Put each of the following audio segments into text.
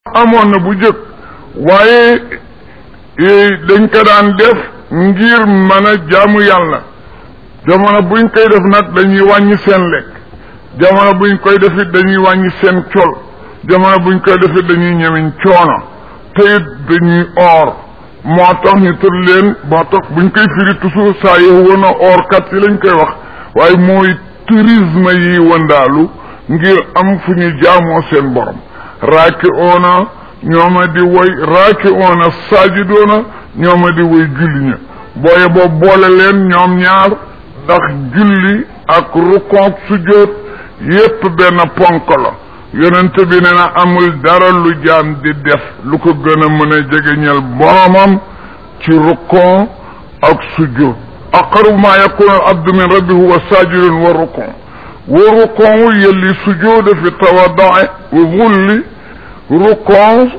amoon na bu jëkk waaye dañ ko daan def ngir mën a jaamu yàlla jamono buñ koy def nag dañuy wàññi seen lekk jamono buñ koy def it dañuy wàññi seen col jamono buñ koy def it dañuy ñëwiñ coono te it dañuy oor moo tax ñu tër leen moo tax buñ koy firi toujours saa yow woon a oor kat yi lañ koy wax waaye mooy tourisme yi wëndaalu ngir am fu ñu jaamoo seen borom raaki oona ñooma di woy raaki oona saajidoona ñooma di woy julli ña booye boobu boole leen ñoom ñaar ndax julli ak rukoog sujjóot yépp benn ponk la yonent bi ne na amul dara lu jaam di def lu ko gën a mën a jegeñal boromam ci rukon ak sujjóot aqrabu ma yakunu al abdu min rabbi huwa sajidun wa rukon wa rukon yelli sujjóoda fi tawaddae wa zulli rukon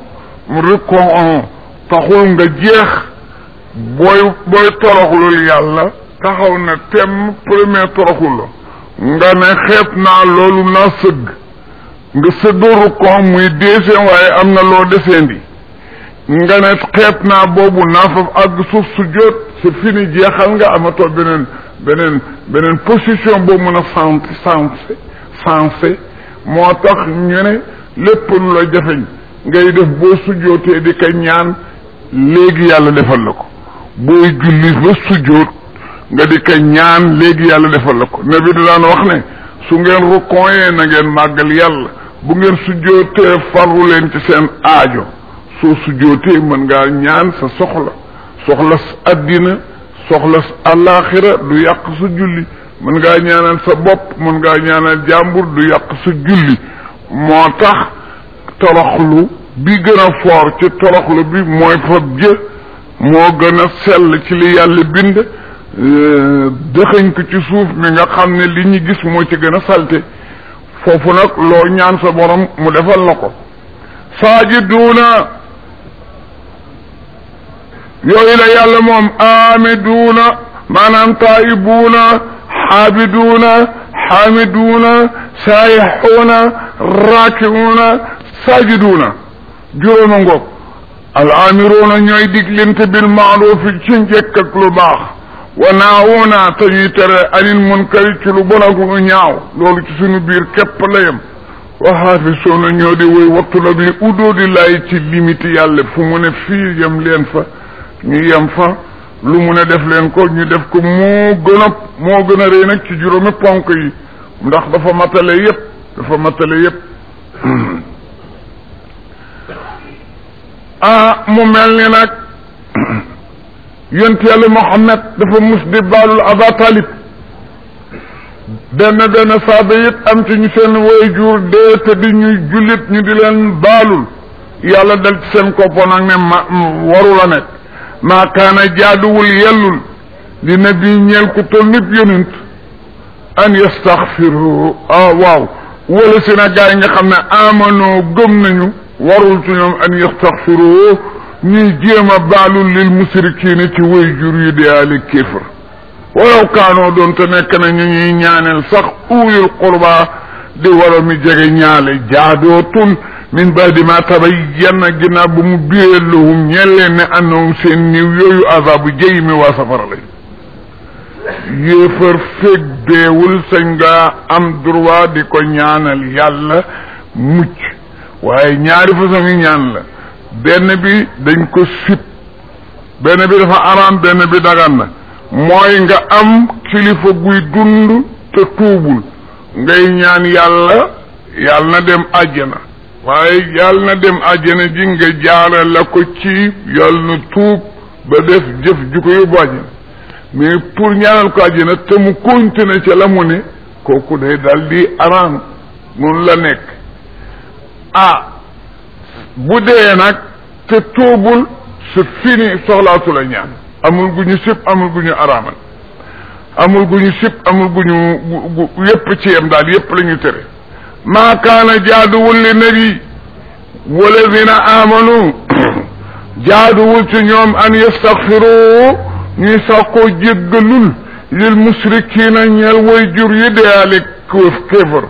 rukon taxul nga jeex booy booy toroxlul yàlla taxaw na tem premier toroxul la nga ne xeeb naa loolu naa sëgg nga sëddoo rukon muy deuxième waaye am na loo deseendi nga ne xeeb naa boobu naa fa àgg suuf su jot c'est fini jeexal nga amatoo beneen beneen beneen position boo mën a sant sensé sensé moo tax ñu ne lépp lu la jafeñ ngay def boo sujjootee di ko ñaan léegi yàlla defal la ko booy julli ba sujjoot nga di ko ñaan léegi yàlla defal la ko nabi da daan wax ne su ngeen rukkooyee na ngeen màggal yàlla bu ngeen sujjootee farlu leen ci seen aajo soo sujjootee mën ngaa ñaan sa soxla soxla addina soxla àllaaxira du yàq sa julli mën ngaa ñaanal sa bopp mën ngaa ñaanal jàmbur du yàq sa julli moo tax toroxlu bi gën a foor ci toroxlu bi mooy fab jë moo gën a sell ci li yàlla bind dëxëñ ko ci suuf mi nga xam ne li ñu gis moo ci gën a salte foofu nag loo ñaan sa borom mu defal la ko saajiduuna yooyu la yàlla moom aamiduuna maanaam taayibuuna xaabiduuna xaamiduuna saayixuuna raakiuuna saajiduuna juróoma ngoog al aamiruuna ñooy diglante bil maarufi ci njëkk ak lu baax wa naawuuna te ñuy tere anil munkari ci lu bon ak lu ñaaw loolu ci suñu biir képp la yem wa xaafisuuna ñoo di woy wattu nag li udoo di laay ci limite yàlla fu mu ne fii yem leen fa ñu yem fa lu mu ne def leen ko ñu def ko moo gën a moo gën a rëy nag ci juróomi ponk yi ndax dafa matale yépp dafa matale yépp ah mu mel ni nag yonent yàlla Muhammad dafa mus di baalul Aba Talib benn benn saaba it am ci ñu seen waajur dee te di ñuy jullit ñu di leen baalul yàlla dal ci seen koppo nag ne ma waru la nekk maa kaana jaaduwul yellul li nabi ñeel ku toll nit yonent an yastaxfiru ah waaw wala si na gaa yi nga xam ne amanoo gëm nañu warul ci ñoom an yastaxfiru ñuy jéem a baalul lil musrikiina ci way jur yu deyaali kéefër walaw kaanoo doon te nekk na ñu ñuy ñaaneel sax uulil qurba di wara mi jege ñaale jaadootul min baadi ma tabayyana ginnaaw bu mu biree lahum ñeel leen ne annahum seen niw yooyu azabu jëy mi waa safara lañ yéefar fekk deewul sañ nga am droit di ko ñaanal yàlla mucc waaye ñaari façon yi ñaan la benn bi dañ ko sib benn bi dafa araam benn bi dagan na mooy nga am kilifa guy dund te tuubul ngay ñaan yàlla yàlla na dem àjjana waaye yàlla na dem àjjana ji nga jaara la ko ci yàlla na tuub ba def jëf ju ko yóbbu àjjana mais pour ñaanal ko àjjana te mu continuer ca la mu ne kooku day dal di araam mun la nekk ah bu dee nag te tuubul c'est fini soxlaatu la ñaan amul gu ñu sib amul gu ñu araamal amul gu ñu sib amul gu ñu yépp ci yem daal yépp la ñu tere maa kaana jaaduwul li nabi walladina amanu jaaduwul ci ñoom an yastaxfiru ñuy sàkkoo jéggalul lil musrikiina ñeel way jur yi deyaale kéef kéefar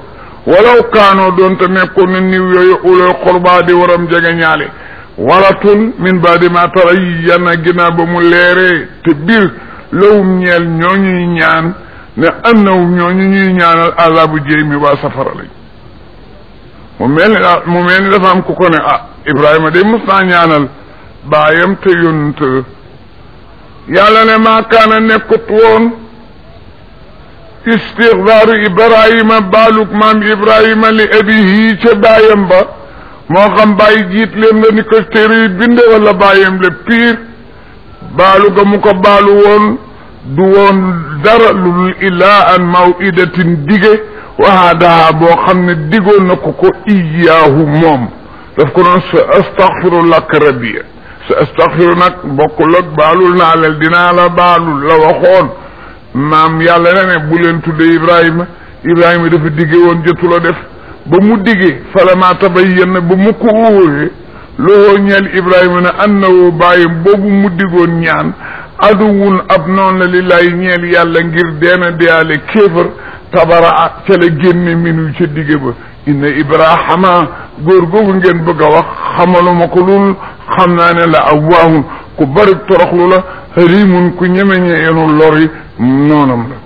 walaw kaanoo doonte nekkoon na niw yooyu ulul qurba di waram jege ñaale waratun min baadi ma tarayyana ginnaaw ba mu leeree te biir lawum ñeel ñooñuy ñaan ne annawum ñooñu ñuy ñaanal azabu jéy mi waa safara lañ mu mel ni daal mu mel ni dafa am ku ko ne ah Ibrahima de mos naa ñaanal baayam te yonent yàlla ne maa kaana nekkut woon istixfaaru Ibrahima baaluk maam Ibrahima li abihi ca baayam ba moo xam bàyyi jiit leen la ni ko téere yi binde wala bàyyam la piir baalu ga mu ko baalu woon du woon dara lul ilaa an mawidatin dige waadaha boo xam ne digoon na ko ko iyaahu moom daf ko doon sa astaghfiru lak rabbiya sa astaghfiru nag bokkul ak baalul naa lel dinaa la baalul la waxoon maam yàlla na ne bu leen tudde ibrahima ibrahima dafa dige woon jotula def ba mu digee falama tabayyana ba mu ko wóoree loo ñeel ibrahima ne annahu bàyyim boobu mu digoon ñaan aduwun ab noon la lillaay ñeel yàlla ngir deena deyaale kéefër tabara ca la génne minu ca digge ba inna ibrahima góor googu ngeen bëgg a wax xamaluma ko lul xam naa ne la awwaahun ku bari toroxlu la harimun ku ñemeñe yenu lori noonam la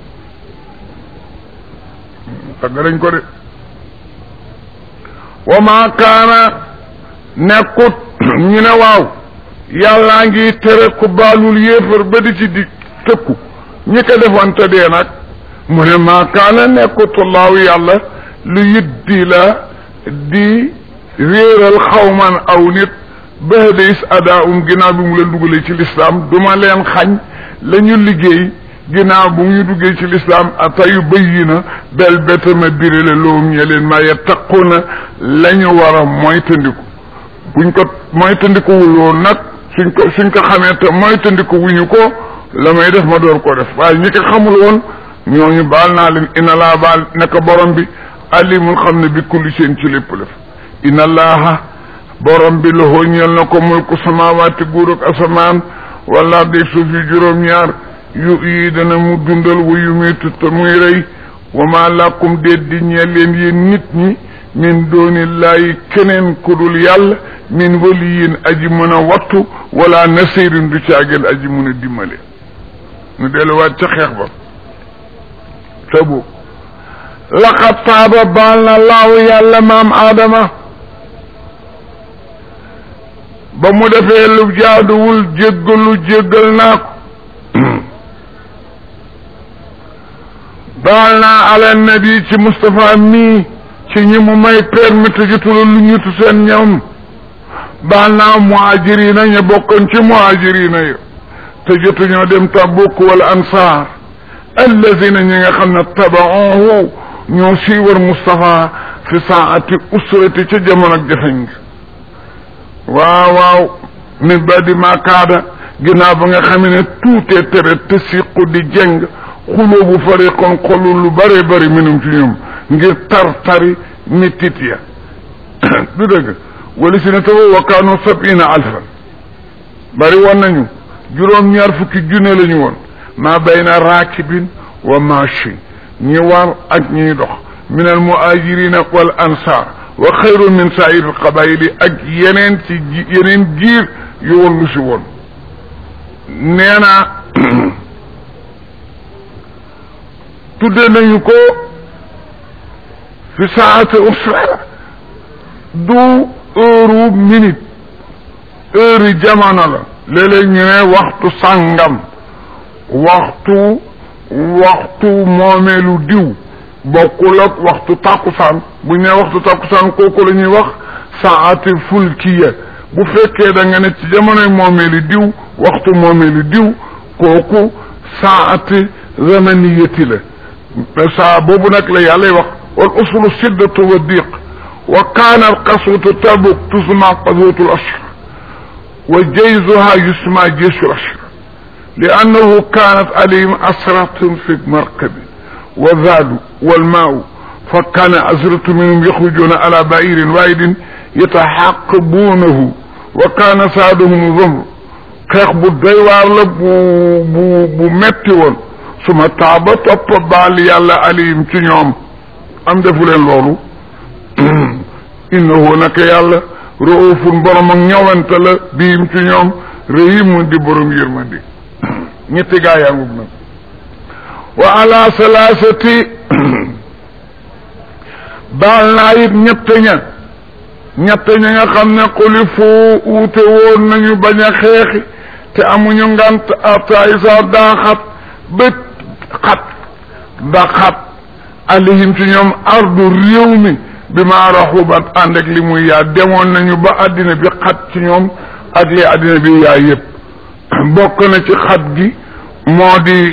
tagg dañ ko de wa ma kaana nekkut ñu ne waaw yàllaa ngi tere ku baalul yéefar ba di ci di tëkku ñi ko defoon te dee nag mu ne maa kaana nekkut laaw yàlla lu yiddi la di réeral xawman aw nit baxda is ada um ginnaaw bi mu leen dugalee ci lislaam duma leen xañ la ñu liggéey ginnaaw bu ñu duggee ci lislaam atayu bëyi na bel betama birale loom ñe leen maa yattaquna la ñu war a moytandiku buñ ko moytandikuwul woon nag suñ ko suñ ko xamee te moytandiku wuñu ko la may def ma door ko def waaye ñi ko xamul woon ñooñu baal naa leen inna laa baal nekk borom bi alimul xam ne bi kulli seen ci lépp lef inna allaha borom bi loxoo ñeel na ko mulku samawaati guur ak asamaan wala dég suuf yi juróom-ñaar yu yi dana mu dundal wu yu muy tutta muy rey wa ma lakum déet di ñeel leen yéen nit ñi min doonillaahi keneen ku dul yàlla min waliyin aji mën a wattu wala nasirin du caagel aji mën a dimbale nu delluwaat ca xeex ba tabu laqad taaba baal na laaw yàlla maam aadama ba mu defee lu jaaduwul jéggalu jéggal naa ko baal naa ala nabi ci Moustapha mii ci ñi mu may permettre jotula lu ñutu seen ñoom baal naa muhajirina ña bokkoon ci muhajirina yo te jotuñoo dem Tabuk wala ansaar allazina ñi nga xam ne tabaohu ñoo siiwar Moustapha fi saati usrati ca jamono ak jafeñ gi waaw waaw min badi ma kaada ginnaaw ba nga xam ne tuutee tere te siqu di jeng xuloo bu fariqoon xolu lu bëree bëri minum ci ñoom ngir tar tari mettit ya du dëgg wala si ne tawa wa kaanu sabina alfan bari woon nañu juróom ñaar fukki junne la ñu woon maa bayna raakibin wa machi ñi war ak ñiy dox min al muhajirina wal ansar wa xayru min saa'ir al qabaili ak yeneen ci yeneen giir yu woon lu si woon nee na tudde nañu ko fi saati usra du heure minute heure yi jamono la léeg-léeg ñu ne waxtu sàngam waxtu waxtu moomeelu diw bokkul ak waxtu tàkkusaan bu ñu ne waxtu tàkkusaan kooku la ñuy wax saati fulkiya bu fekkee da nga ne ci jamonoy moomeelu diw waxtu moomeelu diw kooku saati zamaniyati la saa boobu nag la yàlla wax wal usulu siddatu wa diq wa kaana al qaswatu tabuk tusma qaswatu al ashr wa jayzuha yusma jaysu al ashr li annahu kaanat alayhim asratun fi markabi wa zaadu wal maau fa kaana asratu minhum yaxrujuna ala bairin waahidin yataxaqabuunahu wa kaana saaduhum zamr xeex bu doy waar la bu bu bu metti woon suma taaba topp baal yàlla alayhim ci ñoom am defu leen loolu innahu naka yàlla raufun borom ak ñëwante la biim ci ñoom rahimun di borom yërmandi ñetti gaa yaa ngub nag wa ala salaasati baal naa it ñett ña ñett ña nga xam ne xuli foo uute woon nañu bañ a xeexi te amuñu ngant ataay sa daa xat bët xat da xat alihim ci ñoom ardu réew mi bi ma raxubat ànd ak li muy yaa demoon nañu ba àddina bi xat ci ñoom ak li àddina bi yaa yëpp bokk na ci xat gi moo di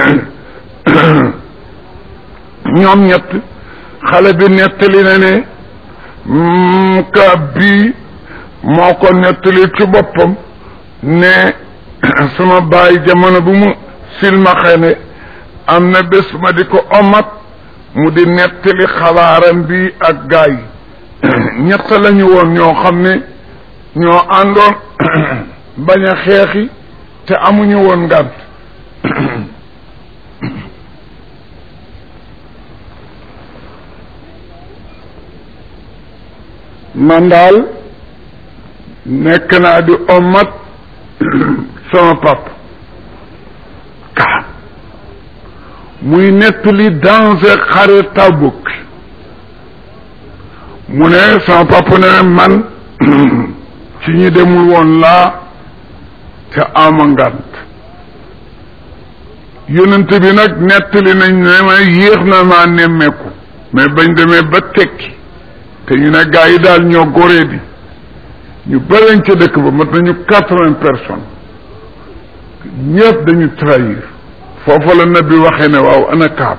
ñoom ñett xale bi nettali na ne ka bii moo ko nettali ci boppam ne sama baay jamono bu mu silmaxe ne am na bés ma di ko omat mu di nettali xabaaram bi ak gaa yi ñett lañu woon ñoo xam ne ñoo àndoon bañ a xeexi te amuñu woon ngànt man daal nekk naa di omat sama pap ka muy nettali danger xare Tabuk mu ne sama papa ne man ci ñi demul woon laa te ama ngant yonent bi nag nettali nañ ne ma yéex na maa nemmeeku mais bañ demee ba tekki te ñu ne gaa yi daal ñoo goree di ñu bëriñ ca dëkk ba mat nañu quatre-vingts personnes ñëpp dañu trahir foofu la nabi waxee ne waaw ana kaab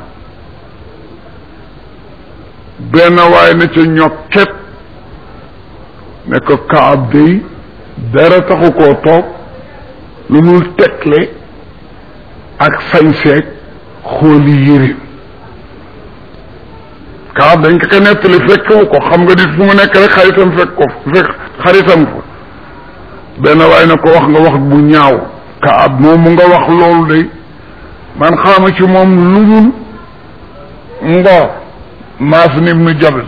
benn waaye na ca ñokket ne ko kaab day dara taxu koo toog lu dul tegle ak sañseeg xooli yërim kaab dañ ko ko nettali fekkewu ko xam nga dit fu mu nekk rek xaritam fekk ko fekk xaritam ko benn waaye na ko wax nga wax bu ñaaw kaab moom mu nga wax loolu day man xaama ci moom lu dul ngor maas nim nu jabal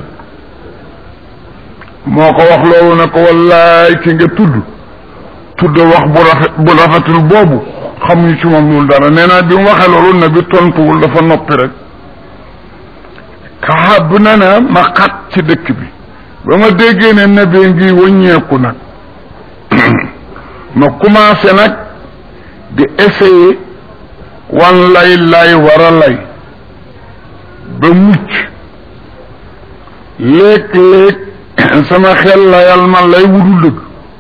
moo ko wax loolu ne ko wallaay ki nga tudd tudd wax bu rafet bu rafetul boobu xamuñu ci moom loolu dara nee naa bi mu waxee loolu ne bi tontuwul dafa noppi rek kaab na na ma xat ci dëkk bi ba ma déggee ne nabee ngi wëññeeku nag ma commencé nag di essayer wan lay lay war a lay ba mucc léeg-léeg sama xel layal ma lay wudul dëgg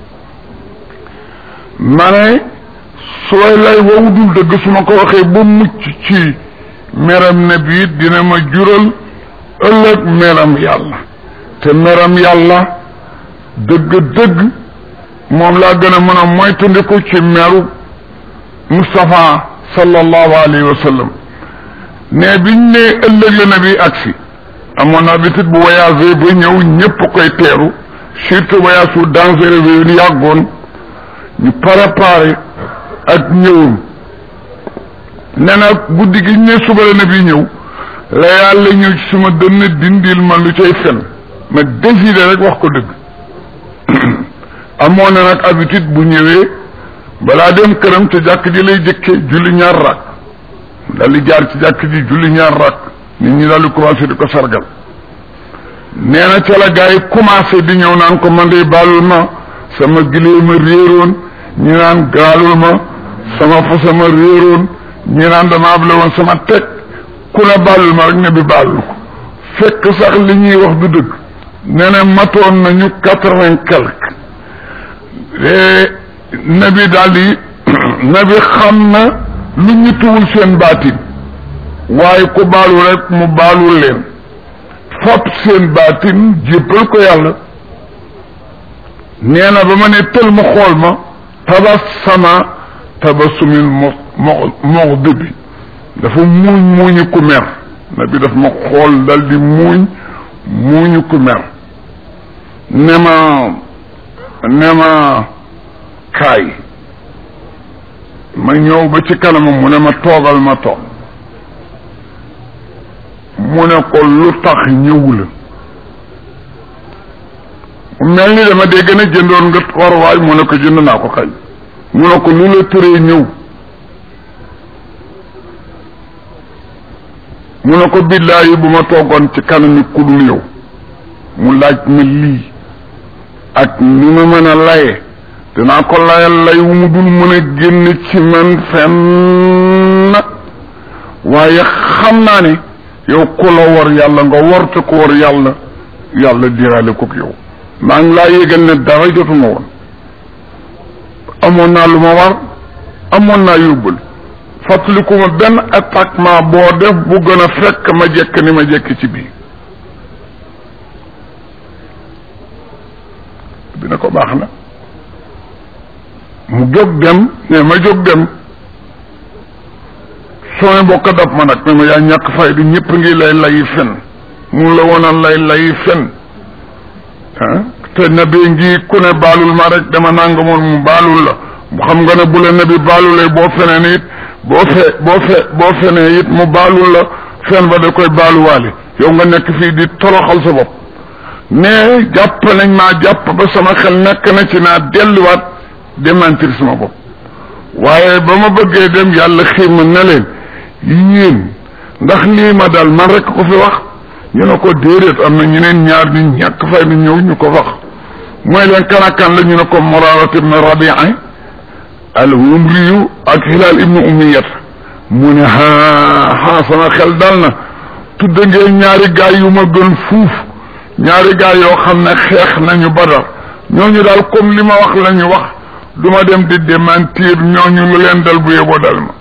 ma ne sooy lay wa wudul dëgg su ma ko waxee ba mucc ci meram na bi dina ma jural ëllëg meram yàlla te meram yàlla dëgg-dëgg moom laa gën a mën a moytandiku ci meru Moustapha sallallahu alayhi wa sallam ne biñ ne ëllëg la nabi agsi amoon habitude bu voyagé ba ñëw ñëpp koy teeru surtout voyage su dangereux bi ñu yàggoon ñu préparé ak ñëwam nee na guddi gi ñu ne suba la nabi ñëw la yàlla ñëw ci suma dënn dindil ma lu cay fen ma décidé rek wax ko dëgg amoon na nag habitude bu ñëwee balaa dem këram te jàkk ji lay jëkke julli ñaar rak dal di jaar ci jàkk ji julli ñaar rak nit ñi daal di commencé di ko sargal nee na ca la gars yi commencé di ñëw naan ko man de baalul ma sama gilee ma réeroon ñi naan gaalul ma sama fasa ma réeroon ñi naan dama able woon sama teg ku ne baalul ma rek ne bi baalul ko fekk sax li ñuy wax du dëgg nee na matoon nañu quatre-vingt quelque nabi daal di nabi xam na lu ñu tuwul seen baatin waaye ku baalu rek mu baalul leen fab seen baatin jéppal ko yàlla nee na ba ma ne tël mu xool ma tabassama tabassumin mo mox dëbi dafa muuñ muuñu ku mer nabi daf ma xool dal di muuñ muuñu ku mer ne ma ne ma kaay ma ñëw ba ci kanamam mu ne ma toogal ma toog mu ne ko lu tax ñëwula mu mel ni dama dégg ne jëndoon nga waruwaay mu ne ko jënd naa ko kañ mu ne ko lu la tëree ñëw mu ne ko billaahi bu ma toogoon ci kanami kudul yow mu laaj ma lii ak ni ma mën a laye dinaa ko layal lay wu mu dul mën a génn ci man fenn waaye xam naa ne yow ku la war yàlla nga war te ko war yàlla yàlla diraale ko yow maa ngi laa yégal ne dara jotuma woon amoon naa lu ma war amoon naa yóbbul fàttaliku ma benn attaquement boo def bu gën a fekk ma jekk ni ma jekk ci bii bi ne ko baax na mu jóg dem ne ma jóg dem sooy bokk dab ma nag ne ma yaa ñàkk fay du ñëpp ngi lay layi fen mun la woonal lay layi fen ah te nabi ngi ku ne baalul ma rek dama nangamoon mu baalul la mu xam nga ne bu la nabi baalulee boo feneen it boo fe boo fe boo fenee it mu baalul la fen ba da koy baaluwaale yow nga nekk fii di toroxal sa bopp ne jàpp nañ maa jàpp ba sama xel nekk na ci naa delluwaat démentir sama bopp waaye ba ma bëggee dem yàlla xiima ne leen yéen ndax lii ma dal man rek ko fi wax ñu ne ko déedéet am na ñeneen ñaar ñu ñàkk fay na ñëw ñu ko wax mooy leen kanakan la ñu ne ko Muraara ibn Rabi'a al-Humriyu ak Hilaal ibnu Umayyat mu ne haa haa sama xel dal na tudd ngeen ñaari gaay yu ma gën fuuf ñaari gaay yoo xam ne xeex nañu Badar ñooñu daal comme li ma wax la ñu wax du ma dem di démentir ñooñu lu leen dal bu yeboo dal ma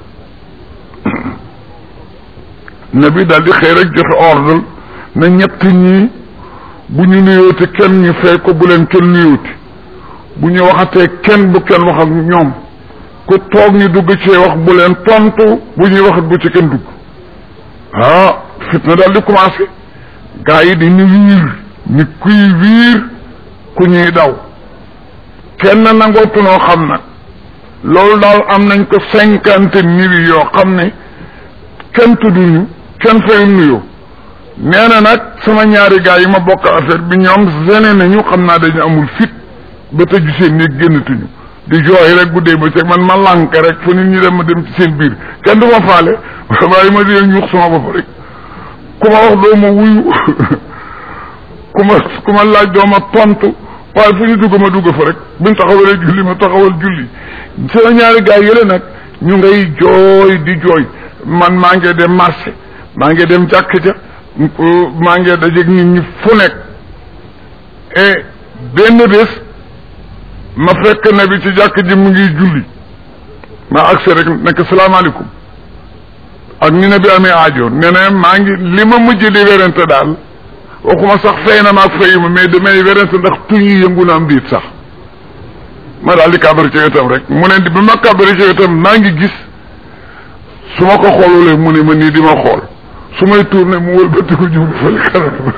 nabi daal di xëy rek joxe ordre na ñett ñii bu ñu nuyooti kenn ñu fay ko bu leen kenn nuyooti bu ñu waxatee kenn bu kenn wax ak ñoom ku toog ñu dugg ci wax bu leen tontu bu ñuy waxat bu ci kenn dugg ah fitna daal di commencé gaa yi di ñu wiir ni kuy wiir ku ñuy daw kenn nangootunoo xam nag loolu daal am nañ ko cinquante mille yoo xam ne kenn tudduñu kenn fay nuyoo nee na nag sama ñaari gaa yi ma bokk affaire bi ñoom gene nañu xam naa dañu amul fit ba tëju seen néeg génnatuñu di jooy rek guddee ba ceeg man ma lànk rek fu nit ñi dem ma dem ci seen biir kenn du ma faale waaye ma di ñuux sama bopp rek ku ma wax doo ma wuyu ku ma ku ma laaj doo ma tontu waaye fu ñu dugg ma dugg fa rek buñ taxawalee julli ma taxawal julli sama ñaari gaa yële nag ñu ngay jooy di jooy man maa ngi dem marché maa ngi dem jàkk ja maa ngi dajeeg nit ñi fu nekk et benn bés ma fekk na bi ci jàkk ji mu ngi julli ma agsi rek nekk salaamaaleykum ak ni na bi amee aajo nee na maa ngi li ma mujj di werante daal waxuma sax fay na maag fayuma mais damay werante ndax tuñ yi yëngu na am diit sax ma daal di kàbbari ci wetam rek mu ne bi ma kàbbari ci wetam maa ngi gis su ma ko xoolulee mu ne ma nii di ma xool su may tourné mu wëlbati ko jublu fële kanam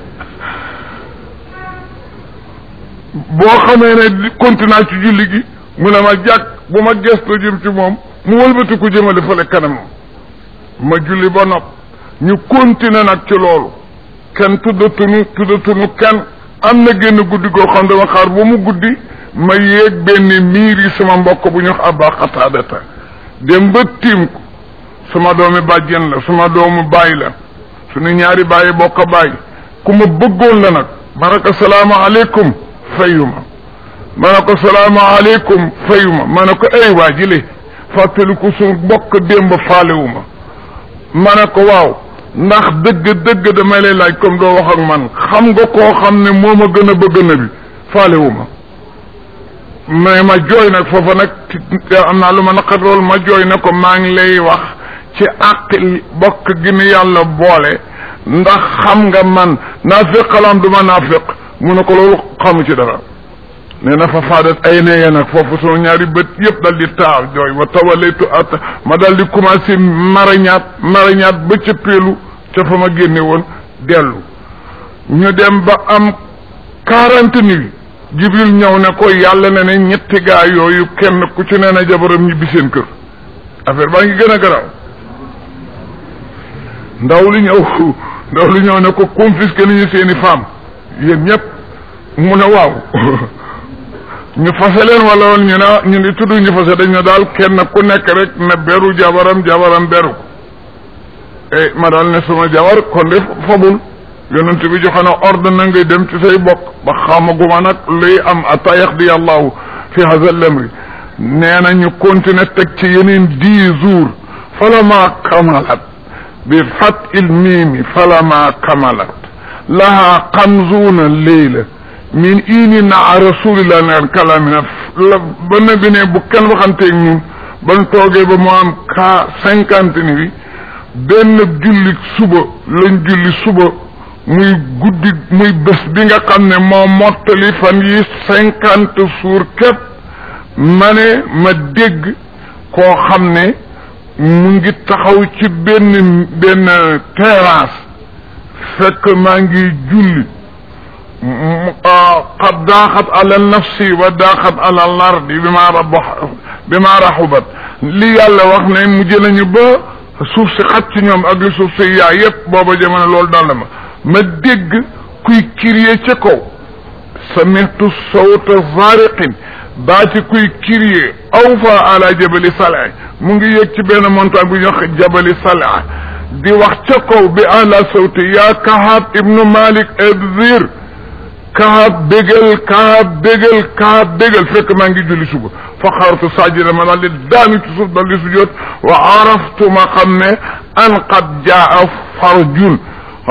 boo xamee ne continue ci julli gi mu ne ma jàkk bu ma gëstoo jëm ci moom mu wëlbati ko jëmale fële kanam ma julli ba nopp ñu continuer nag ci loolu kenn tuddatunu tuddatunu kenn am na génn guddi goo xam dama xaar ba mu guddi ma yéeg benn miir yi sama mbokk bu ñu wax abba xataadata dem ba tiim ko suma doomi bàjjen la suma doomu baay la suñu ñaari bàyyi bokk baay ku ma bëggoon la nag ma ne ko salaamaaleykum fayuma ma ne ko salaamaaleykum fayuma ma ne ko ay waa jile fàttaliku suñu bokk démb faalewuma ma ne ko waaw ndax dëgg dëgg damay lay laaj comme doo wax ak man xam nga koo xam ne moo ma gën a bëgg na bi faalewuma mais ma jooy nag foofa nag am naa lu ma naqat lool ma jooy na ko maa ngi lay wax ci àqil bokk gi ni yàlla boole ndax xam nga man naafiq xalaam du ma naafiq mu ne ko loolu xamu ci dara nee na fa faadat ay neye nag foofu sunu ñaari bët yëpp dal di taar jooy wa tawalaytu at ma dal di commencé marañaat marañaat ba ca péelu ca fa ma génne woon dellu ñu dem ba am quarante nuits jibril ñëw ne ko yàlla ne ne ñetti gaa yooyu kenn ku ci nee na jabaram ñibbi seen kër affaire baa ngi gën a garaaw ndaw li ñëw ndaw li ñëw ne ko confisqué nañu seeni femme yéen ñëpp mu ne waaw ñu fase leen wala woon ñu ne ñu ni tudd ñu fase dañ ne daal kenn ku nekk rek ne beru jabaram jabaram beru ko e ma daal ne suma jabar kon de fabul yonent bi joxe na ordre na ngay dem ci say bokk ba xamaguma nag luy am ata yaxdi allahu fi hada lamri nee na ñu continuer teg ci yeneen dix jours falama kamalat bi fat il miimi falama kamalat laha xamsuuna leyla min ini naa rasulillah neen kalamina la ba nabi ne bu kenn waxanteeg ñun ban toogee ba mu am ka cinquante ni bi benn julli suba lañ julli suba muy guddi muy bés bi nga xam ne moo mottali fan yi cinquante jours képp ma ne ma dégg koo xam ne mu ngi taxaw ci benn benn terrasse fekk maa ngi julli qad daaxat ala nafsi wa daaxat ala lardi bi ma rab bi ma raxubat li yàlla wax ne mujj nañu ba suuf si xat ci ñoom ak li suuf si yaa yépp booba jamono loolu dal na ma ma dégg kuy crier ca kaw samitu sawta zariqin baa ci kuy crier aw fa ala jabali salaa mu ngi yëg ci benn montagne bu ñuy wax jabali salaa di wax ca kaw bi ala sawti yaa kahab ibnu malik edzir kahab bégal kahab bégal kahab bégal fekk maa ngi julli suba fa xaratu sajida ma daal di daanu ci suuf dal di sujjoot wa araftu ma xam ne an qad jaa farjun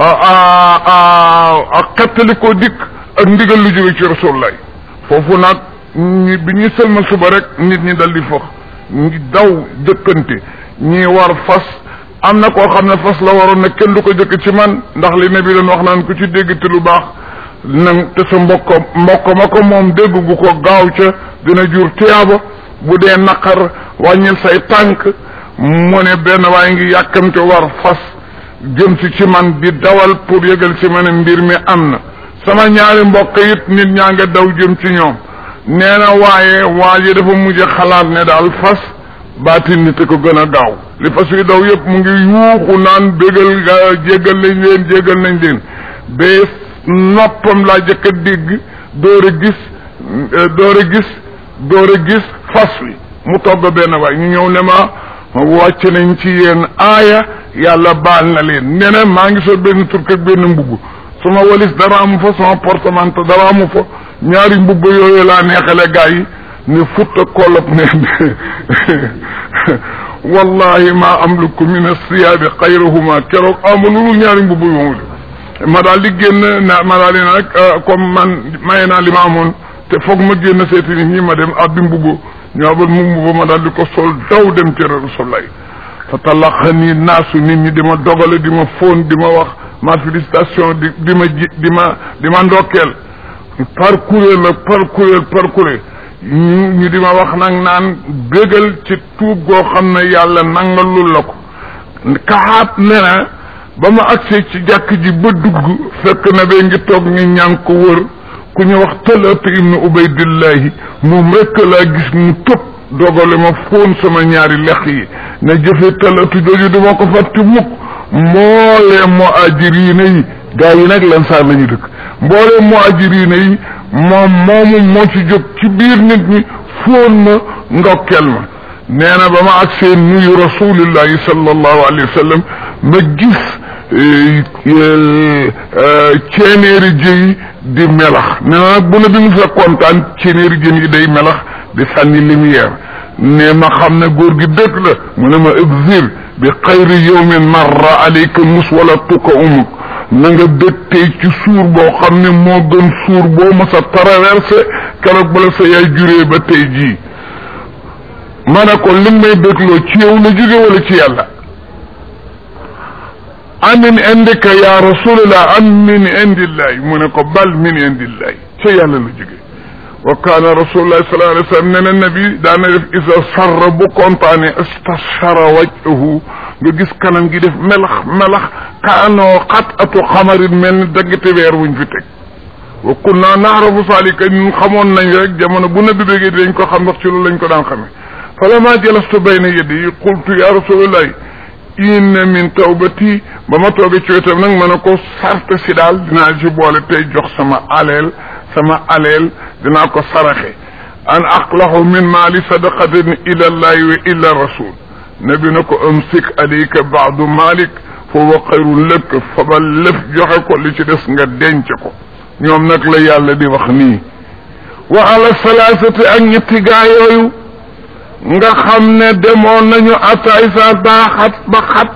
ak xettali koo dikk ak ndigal lu jóge ci rasulullah foofu nag ñi bi ñuy sëlmal suba rek nit ñi dal di fox ngi daw jëkkante ñi war fas am na koo xam ne fas la waroon ne kenn du ko jëkk ci man ndax li ne bi doon wax naan ku ci dégg te lu baax nang te sa mbokk mbokk ma ko moom dégg gu ko gaaw ca dina jur tiyaaba bu dee naqar wàññil say tànk mu ne benn waaye ngi yàkkamte war fas jëm si ci man di dawal pour yëgal ci ma ne mbir mi am na sama ñaari mbokk it nit ñaa nga daw jëm ci ñoom nee na waaye waa ji dafa mujj xalaat ne daal fas baatin nit ko gën a gaaw li fas yi daw yëpp mu ngi yuuxu naan bégal ga jéggal nañ leen jéggal nañ leen ba noppam laa jëkk a dégg door a gis door a gis door a gis fas wi mu togg benn waay ñu ñëw ne ma wàcc nañ ci yéen aaya yàlla baal na leen nee na maa ngi sol benn turk ak benn mbubb suma walis dara amu fa sama portemanteau dara amu fa ñaari mbubb yooyu laa neexale gaa yi ne futta kolop ne wallahi ma amliku min asiyaabi xayrahuma keroog amu lu ñaari mbubb yoomu ma daal di génn na ma daal di nag comme man maye naa li ma amoon te foog ma génn seeti nit ñi ma dem abbi mbubb ñoo ba mu mbubb ma daal di ko sol daw dem ci rasulullah fa talaxani naasu nit ñi di ma dogale di ma fóon di ma wax ma félicitation di di ma ji di ma di ma ndokkeel par kuréel la par kuréel par kuréel ñu ñu di ma wax nag naan bégal ci tuub goo xam ne yàlla nangalul la ko kaxaat ne na ba ma agsee ci jàkk ji ba dugg fekk na bee ngi toog ñu ñaan ko wër ku ñu wax talatu ibnu ubaydillahi moom rekk laa gis mu tëb dogale ma fóon sama ñaari lex yi ne jëfe talatu jooju duma ko fàtte mukk mboolee muhajiriina yi gaa yi nag lan saar la ñu dëkk mboolee muhajiriina yi moom moomu moo ci jóg ci biir nit ñi fóon ma ndokkeel ma nee na ba ma ak seen nuyu rasulillahi sallallahu alayhi wa sallam ma gis ceeneeri jëyi di melax nee na nag bu ne bi mu sa kontaan ceeneeri jën yi day melax di sànni lumière ne ma xam ne góor gi dëkk la mu ne ma exil bi xayri yawmin marra alayka mus wala tukka umuk na nga bég tey ci suur boo xam ne moo gën suur boo ma sa traversé keroog bala sa yaay juree ba tey jii ma ne ko li may bégloo ci yow la jóge wala ci yàlla amin indika ya rasulillah am min indillahi mu ne ko bal min indillahi ca yàlla la jóge wa kaana rasulullah sallallahu alayhi wa sallam ne na nabi daana def isa sarra bu kontaane istashara wajhahu nga gis kanam gi def melax melax kaanoo xat atu xamarin mel ni daggate weer wuñ fi teg wa kunna naarafu salika ñun xamoon nañ rek jamono bu nabi bégee dañ ko xam ndax ci loolu lañ ko daan xamee falamma jalastu bayna yadi qultu ya rasulullahi inna min tawbati ba ma toogee ci wetam nag ma ne ko sart si daal dinaa ci boole tey jox sama aleel sama aleel dinaa ko saraxe an aqlahu min maali sadaqatin ila llahi wa ila rasul nabi na ko amsik alayka baadu malik fa huwa xayrun lak fabal lëf joxe ko li ci des nga denc ko ñoom nag la yàlla di wax nii wa ala salaasati ak ñetti gaa yooyu nga xam ne demoon nañu ataay sa baaxat ba xat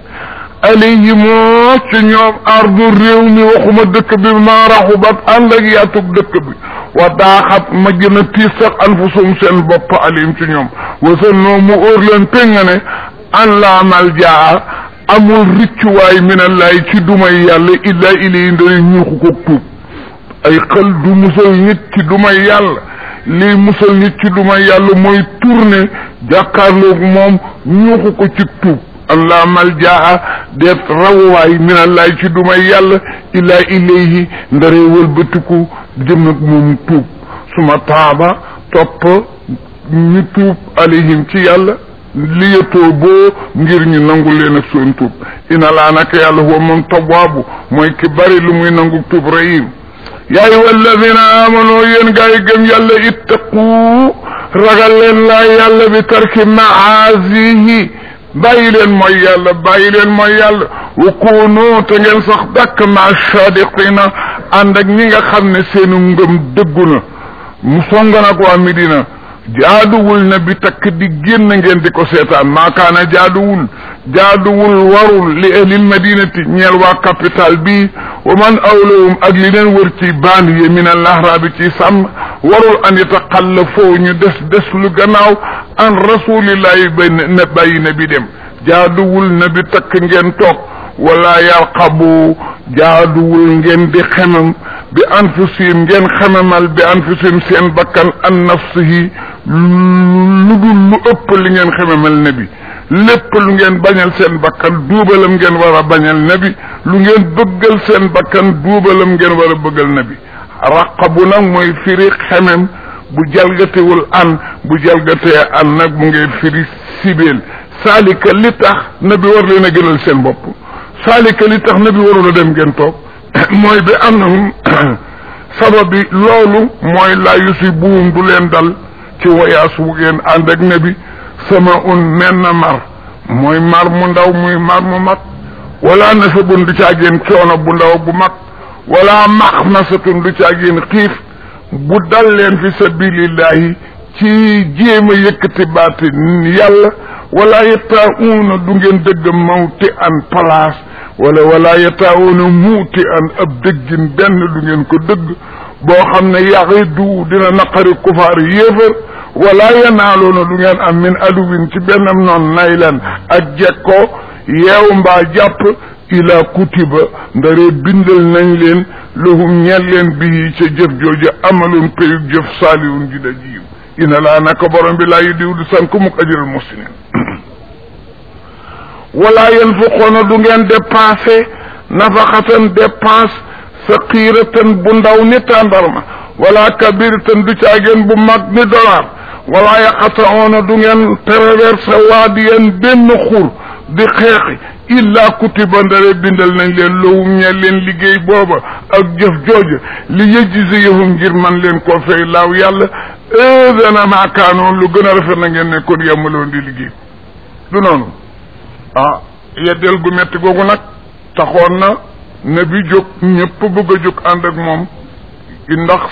alayhi moo ci ñoom ardu réew mi waxuma dëkk bi maa raxubat ànd ak yaatug dëkk bi wa daaxat ma gën a tiis sax anfusum seen bopp alim ci ñoom wasan noo mu óor leen pénga ne an laa maljaa amul riccuwaay minallaay ci dumay yàlla illaa ilay ndari ñuuxu ko tuub ay xel du musal nit ci dumay yàlla lii musal nit ci dumay yàlla mooy tourné jàkkaarloog moom ñuuxu ko ci tuub an laa maljaa deet rawwaay minallaay ci dumay yàlla illaa ilayhi ndare wëlbatiku jëm ak moom tuub suma taaba topp ñu tuub alayhim ci yàlla liyatoo boo ngir ñu nangu leen ak seen tuub ina laa naka yàlla huwa moom tawaabu mooy ki bari lu muy nangu tuub rahim yaa ayyuha alladina amano yéen gaa yi gëm yàlla ittaqu ragal leen laa yàlla bi tarki maasihi bàyyi leen mooy yàlla bàyyi leen mooy yàlla wa kunu te ngeen sax dàkk ma sadiqina ànd ak ñi nga xam ne seenu ngëm dëggu na mu songa nag waa Medina jaaduwul na bi takk di génn ngeen di ko seetaan maakaana jaaduwul jaaduwul warul li ahlil madinati ñeel waa capital bi wa man awlawum ak li leen wër ci banlieue min al ahraabi ci sàmm warul an yataxallafoo ñu des des lu gannaaw an rasulillahi ba ne bàyyi na bi dem jaaduwul na bi takk ngeen toog wala yarqabu jaaduwul ngeen di xemam bi anfusihim ngeen xemamal bi anfusihim seen bakkan an nafsihi lu dul lu ëpp li ngeen xemamal nabi lépp lu ngeen bañal seen bakkan duubalam ngeen war a bañal nabi lu ngeen bëggal seen bakkan duubalam ngeen war a bëggal nabi raqabu nag mooy firi xemem bu jalgatewul an bu jalgatee an nag mu ngay firi sibeel saalika li tax nabi war leen a gënal seen bopp saalika li tax nabi warul a dem ngeen toog mooy bi annahum sababi loolu mooy laa yusibuhum du leen dal ci wayaas wu ngeen ànd ak nabi sama un men na mar mooy mar mu ndaw muy mar mu mag wala nasabun du caageen coono bu ndaw bu mag wala maxmasatun du caageen xiif bu dal leen fi sabilillahi ci jéem a yëkkati baati yàlla wala yataawuna du ngeen dëgg mawti an place wala wala yataawuna muuti an ab dëggin benn du ngeen ko dëgg boo xam ne yaxidu dina naqari kufaar yéefar wala yanaaloona du ngeen am min aduwin ci bennam noon naylan ak jekko yeew mbaa jàpp ila kutiba ndare bindal nañ leen lahum ñeel leen bii ca jëf jooju amalun payug jëf saaliwun ju da jiw ina laa naka borom bi laa yu diw du sanku muk ajral muhsinin wala yanfiqoona du ngeen dépensé nafaxatan dépense saqiiratan bu ndaw ni tàndarma wala kabiratan du caageen bu mag ni dollar wala yaqataoona du ngeen traversé waadiyan benn xur di xeexi illa kutiba ndare bindal nañ leen lowum ñeel leen liggéey booba ak jëf jooja li yajziyahum ngir man leen koo fay laaw yàlla dana maakaanoon lu gën a rafet na ngeen ne kon yemaloon di liggéey du noonu ah yeddeel gu metti googu nag taxoon na ne bi jóg ñëpp bëgg a jóg ànd ak moom ndax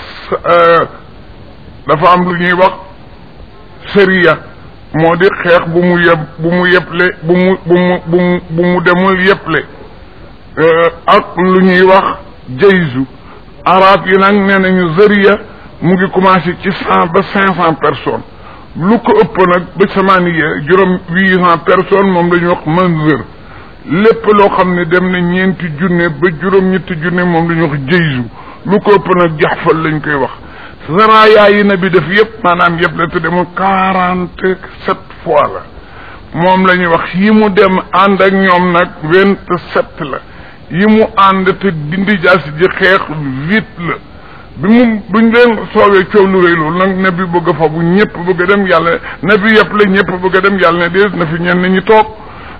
dafa am lu ñuy wax sëriya moo di xeex bu mu yeb bu mu yeble bu mu bu mu bu mu bu mu demul yeble ak lu ñuy wax jayzu arab yi nag nee nañu sëriya mu ngi commencé ci cent ba cinq cent personnes lu ko ëpp nag ba samaaniya juróom huit cent personnes moom la ñuy wax manzër lépp loo xam ne dem na ñeenti junne ba juróom ñetti junne moom la ñuy wax jayzu lu ko ëpp nag jaxfal lañ koy wax saraya yi na bi def yëpp maanaam yëpp la te demul quarante sept fois la moom la ñuy wax yi mu dem ànd ak ñoom nag vingt sept la yi mu ànd te dindi jaasi ji xeex huit la bi mu buñ leen soowee coow lu rëy loolu nag ne bi bëgg a fa bu ñëpp bëgg a dem yàlla ne bi yëpp la ñëpp bëgg a dem yàlla ne déet na fi ñenn ñi toog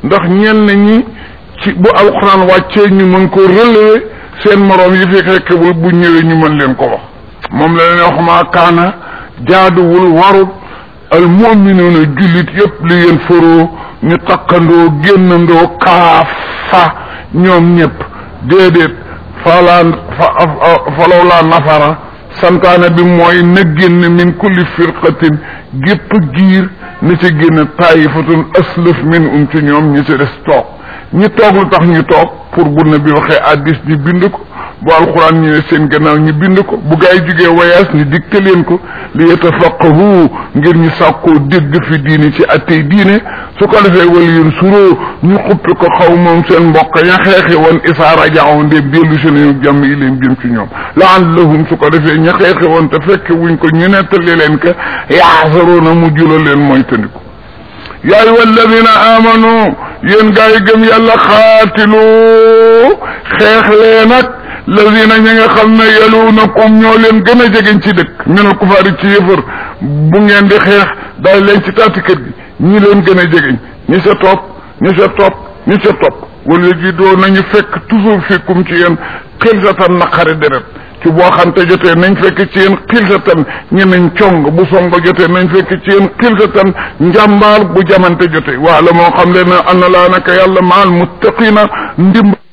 ndax ñenn ñi ci bu alxuraan wàccee ñu mën ko relever seen moroom yi fi fekkewul bu ñëwee ñu mën leen ko wax moom la leen wax maa kaana jaaduwul warul al muminuuna jullit yépp li yéen faroo ñu takkandoo génnandoo kaafa ñoom ñëpp déedéet falaa falaw laa nafara santaane bi mooy na génn min kulli firqatin gépp giir na ci génn taayifatun aslëf min um ci ñoom ñi ci des toog ñi toog lu tax ñu toog pour bu na bi waxee addis ñu bind ko bu alxuraan ñëwee seen gannaaw ñu bind ko bu gaa yi jógee voyage ñu dikte leen ko li yatafaqahu ngir ñu sàkkoo dégg fi diine ci attey diine su ko defee wala yéen suroo ñu xuppi ko xaw moom seen mbokk ya xeexi woon isaa rajaaw ndéem dellu si nañu jàmm yi leen jëm ci ñoom laallahum su ko defee ña xeexi woon te fekke wuñ ko ñu nettali leen ka yaasaroona mu jula leen mooy tandiku yaa ayyuha alladina amanu yéen gaa yi gëm yàlla xaatilu xeex leen ak lazina ñi nga xam ne yaluunakum ñoo leen gën a jegeñ ci dëkk minal kufaari ci yëfër bu ngeen di xeex daay leen ci taati kër gi ñi leen gën a jegeñ ñi sa topp ñi sa topp ñi sa topp wala ji doo nañu fekk toujours fikkum ci yéen xilsatan naqari deret ci boo xante jotee nañ fekk ci yéen xilsatan ñeneñ cong bu songo jotee nañ fekk ci yéen xilsatan njàmbaar bu jamante jotee waa la moo xam leen ne ana laa naka yàlla maal muttaqina ndimb